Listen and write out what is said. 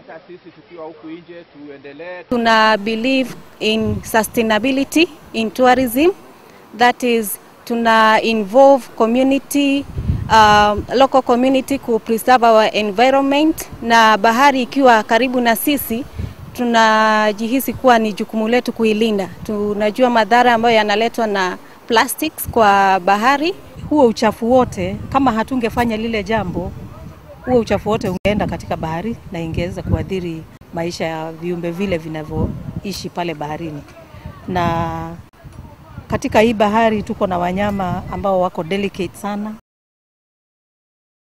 hata sisi tukiwa huku nje tuendelee. Tuna believe in sustainability in tourism that is tuna involve community um, local community ku preserve our environment, na bahari ikiwa karibu na sisi tunajihisi kuwa ni jukumu letu kuilinda. Tunajua madhara ambayo yanaletwa na plastics kwa bahari. Huo uchafu wote, kama hatungefanya lile jambo, huo uchafu wote ungeenda katika bahari na ingeweza kuathiri maisha ya viumbe vile vinavyoishi pale baharini. Na katika hii bahari tuko na wanyama ambao wako delicate sana,